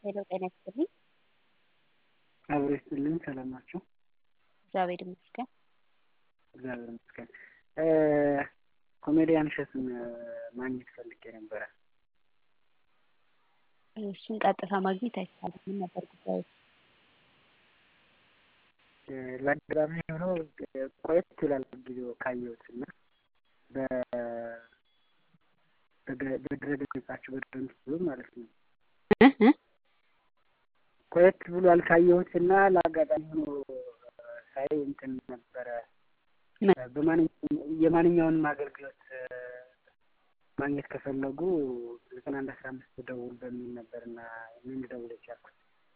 ሄሎ ጤና ይስጥልኝ። አብሮ ይስጥልኝ። ሰላም ናቸው? እግዚአብሔር ይመስገን። እግዚአብሔር ይመስገን። ኮሜዲያን እሸቱን ማግኘት ፈልጌ ነበረ። እሱን ቀጥታ ማግኘት አይቻልም። ምን ነበር ጉዳዩ? ለአጋጣሚ ሆኖ ቆየት ይላል ጊዜው ካየሁት እና በድረገጻቸው በድረገጽ ማለት ነው ቆየት ብሏል ካየሁት እና ለአጋጣሚ ሆኖ ሳይ እንትን ነበረ የማንኛውንም አገልግሎት ማግኘት ከፈለጉ ዘጠና አንድ አስራ አምስት ደውል በሚል ነበር እና ምን ደውል የቻልኩት።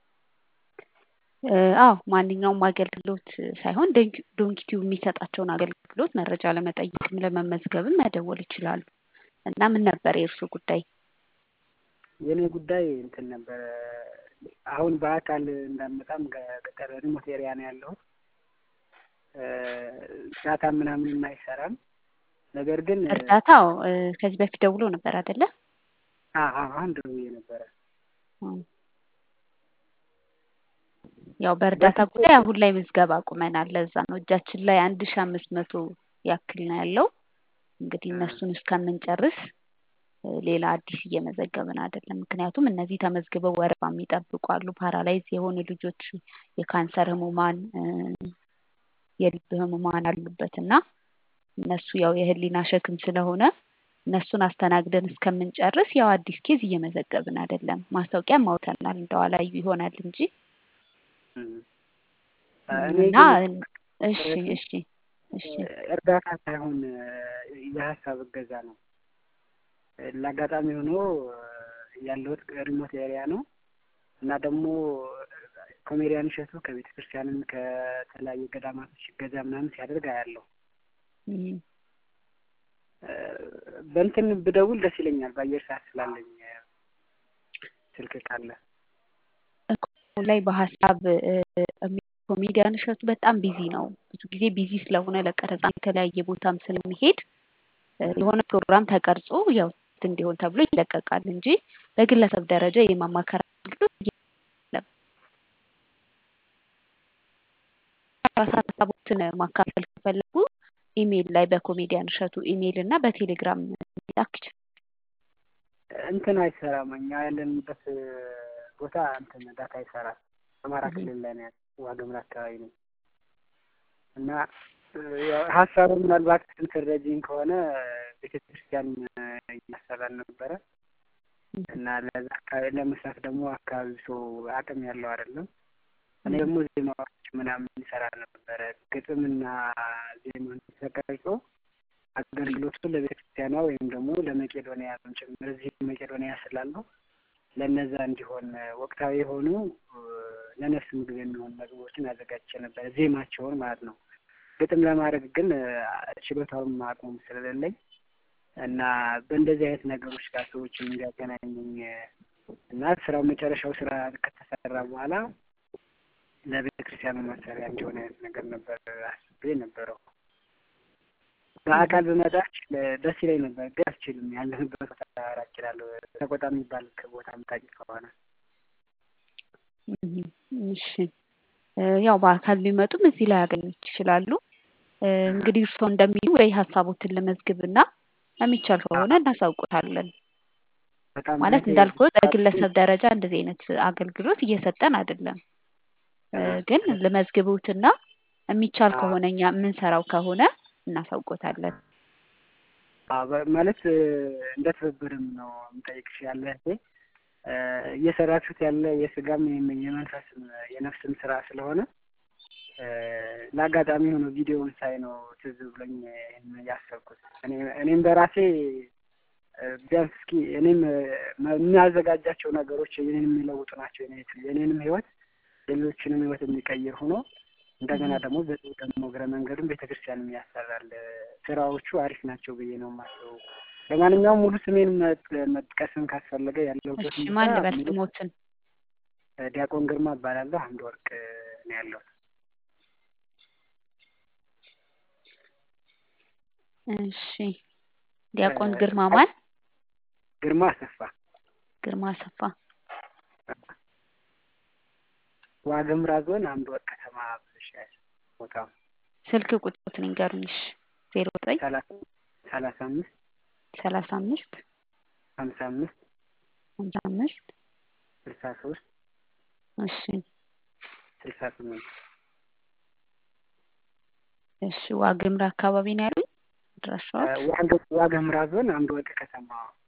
አዎ ማንኛውም አገልግሎት ሳይሆን ዶንኪቲው የሚሰጣቸውን አገልግሎት መረጃ ለመጠየቅም ለመመዝገብም መደወል ይችላሉ። እና ምን ነበር የእርሱ ጉዳይ? የእኔ ጉዳይ እንትን ነበረ አሁን በአካል እንዳመጣም ገጠር ሪሞት ኤሪያ ነው ያለሁት። ዳታ ምናምንም አይሰራም። ነገር ግን እርዳታው ከዚህ በፊት ደውሎ ነበር አይደለ? አሁን ደውዬ ነበረ። ያው በእርዳታ ጉዳይ አሁን ላይ ምዝገባ አቁመናል። ለዛ ነው እጃችን ላይ አንድ ሺ አምስት መቶ ያክል ነው ያለው። እንግዲህ እነሱን እስከምንጨርስ ሌላ አዲስ እየመዘገብን አይደለም። ምክንያቱም እነዚህ ተመዝግበው ወረፋ የሚጠብቁ አሉ። ፓራላይዝ የሆኑ ልጆች፣ የካንሰር ህሙማን፣ የልብ ህሙማን አሉበት እና እነሱ ያው የህሊና ሸክም ስለሆነ እነሱን አስተናግደን እስከምንጨርስ ያው አዲስ ኬዝ እየመዘገብን አይደለም። ማስታወቂያም አውጥተናል እንደው አላዩ ይሆናል እንጂ እና እሺ እሺ እሺ እርዳታ ሳይሆን የሀሳብ እገዛ ነው። ለአጋጣሚ ሆኖ ያለሁት ሪሞት ኤሪያ ነው እና ደግሞ ኮሜዲያን እሸቱ ከቤተ ክርስቲያንም ከተለያዩ ገዳማቶች እገዛ ምናምን ሲያደርግ አያለሁ። በእንትን ብደውል ደስ ይለኛል፣ በአየር ሰዓት ስላለኝ ስልክ ካለ ላይ በሀሳብ ኮሜዲያን እሸቱ በጣም ቢዚ ነው። ብዙ ጊዜ ቢዚ ስለሆነ ለቀረጻ የተለያየ ቦታም ስለሚሄድ የሆነ ፕሮግራም ተቀርጾ ያው እንዲሆን ተብሎ ይለቀቃል እንጂ በግለሰብ ደረጃ የማማከር አገልግሎት የለም። ሀሳቦትን ማካፈል ከፈለጉ ኢሜይል ላይ በኮሜዲያን እሸቱ ኢሜይል እና በቴሌግራም ላክ ይችላል። እንትን አይሰራም። እኛ ያለንበት ቦታ እንትን ዳታ አይሰራም። አማራ ክልል ላይ ነው ዋግምራ አካባቢ ነው እና ሀሳቡ ምናልባት ስንትረጂኝ ከሆነ ቤተክርስቲያን እያሰራን ነበረ እና ለዛ አካባቢ ለመስራት ደግሞ አካባቢ ሰው አቅም ያለው አይደለም። እኔ ደግሞ ዜማዎች ምናምን ይሰራ ነበረ። ግጥምና ዜማን ተቀርጾ አገልግሎቱ ለቤተክርስቲያኗ ወይም ደግሞ ለመቄዶንያ ጭምር እዚህ መቄዶንያ ስላለው ለነዛ እንዲሆን ወቅታዊ የሆኑ ለነፍስ ምግብ የሚሆኑ ምግቦችን አዘጋጅቼ ነበረ፣ ዜማቸውን ማለት ነው። ግጥም ለማድረግ ግን ችሎታውም አቅሙም ስለሌለኝ እና በእንደዚህ አይነት ነገሮች ጋር ሰዎችን እንዲያገናኘኝ እና ስራው መጨረሻው ስራ ከተሰራ በኋላ ለቤተ ክርስቲያኑ መሰሪያ እንዲሆን አይነት ነገር ነበር አስቤ ነበረው። በአካል ብመጣች ደስ ይለኝ ነበር፣ ግን አልችልም። ያለንበት ቦታ ራቅ ይላል። ተቆጣ የሚባል ቦታ የምታውቂ ከሆነ እሺ። ያው በአካል ቢመጡም እዚህ ላይ ያገኙት ይችላሉ። እንግዲህ እርስዎ እንደሚሉ ወይ ሀሳቦትን ለመዝግብና የሚቻል ከሆነ እናሳውቁታለን። ማለት እንዳልኩት በግለሰብ ደረጃ እንደዚህ አይነት አገልግሎት እየሰጠን አይደለም። ግን ለመዝግቡትና የሚቻል ከሆነ እኛ የምንሰራው ከሆነ እናሳውቆታለን። ማለት እንደ ትብብርም ነው የምጠይቅሽ ያለ እየሰራችሁት ያለ የስጋም የመንፈስም የነፍስም ስራ ስለሆነ ለአጋጣሚ ሆኖ ቪዲዮውን ሳይ ነው ትዝ ብሎኝ ያሰብኩት። እኔም በራሴ ቢያንስ እስኪ እኔም የሚያዘጋጃቸው ነገሮች የኔን የሚለውጡ ናቸው። የኔንም ህይወት ሌሎችንም ህይወት የሚቀይር ሆኖ እንደገና ደግሞ በዚህ ደግሞ እግረ መንገዱን ቤተክርስቲያንም ያሰራል። ስራዎቹ አሪፍ ናቸው ብዬ ነው የማስበው። ለማንኛውም ሙሉ ስሜን መጥቀስም ካስፈለገ ያለሁበት ማን ልበል ስሞትን? ዲያቆን ግርማ እባላለሁ። አንድ ወርቅ ነው ያለሁት። እሺ ዲያቆን ግርማ ማን? ግርማ አሰፋ። ግርማ አሰፋ። ዋግምራ ዞን አምድ ወጥ ከተማ ብለሽ ቦታው ስልክ ቁጥሮትን ይንገሩኝ። እሺ ዜሮ ዘጠኝ ሰላሳ አምስት ሰላሳ አምስት ሀምሳ አምስት ሀምሳ አምስት ስልሳ ሶስት እሺ ስልሳ ስምንት እሺ ዋግምራ አካባቢ ነው ያሉኝ አድራሻዎች? ዋግምራ ዞን አምድ ወጥ ከተማ።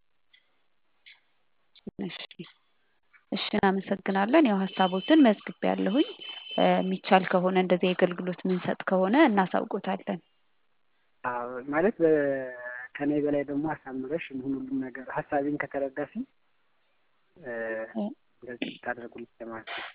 እሺ እሺ እናመሰግናለን። ያው ሀሳቦትን መዝግቤ ያለሁኝ የሚቻል ከሆነ እንደዚህ አገልግሎት ምንሰጥ ከሆነ እናሳውቆታለን። ማለት ከኔ በላይ ደግሞ አሳምረሽ ሁሉም ነገር ሀሳቤን ከተረዳሽኝ እንደዚህ ታደርጉልኝ ለማለት ነው።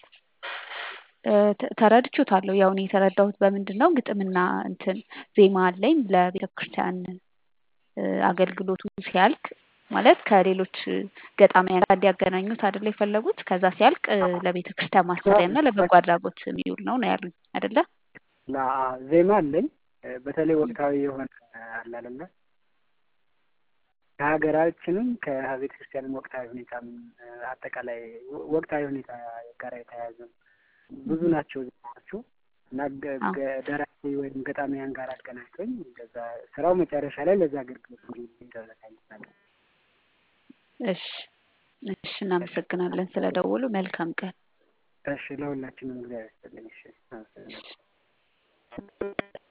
ተረድቼዎታለሁ። ያው እኔ የተረዳሁት በምንድን ነው ግጥምና እንትን ዜማ አለኝ ለቤተ ክርስቲያን አገልግሎቱ ሲያልቅ ማለት ከሌሎች ገጣሚያን ጋር እንዲያገናኙት አይደለ የፈለጉት። ከዛ ሲያልቅ ለቤተ ክርስቲያን ማሰሪያና ለበጎ አድራጎት የሚውል ነው ነው ያሉኝ አይደለ? ዜማ አለኝ በተለይ ወቅታዊ የሆነ አለ አይደለ ከሀገራችንም ከቤተ ክርስቲያንም ወቅታዊ ሁኔታ አጠቃላይ ወቅታዊ ሁኔታ ጋር የተያያዘ ብዙ ናቸው ዜማዎቹ እና ደራሲ ወይም ገጣሚያን ጋር አገናኝቶኝ እንደዛ ስራው መጨረሻ ላይ ለዛ አገልግሎት እንዲደረግ አይነት ነገር። እሺ እሺ፣ እናመሰግናለን ስለደወሉ። መልካም ቀን። እሺ፣ ለሁላችንም እግዚአብሔር ይስጥልኝ። እሺ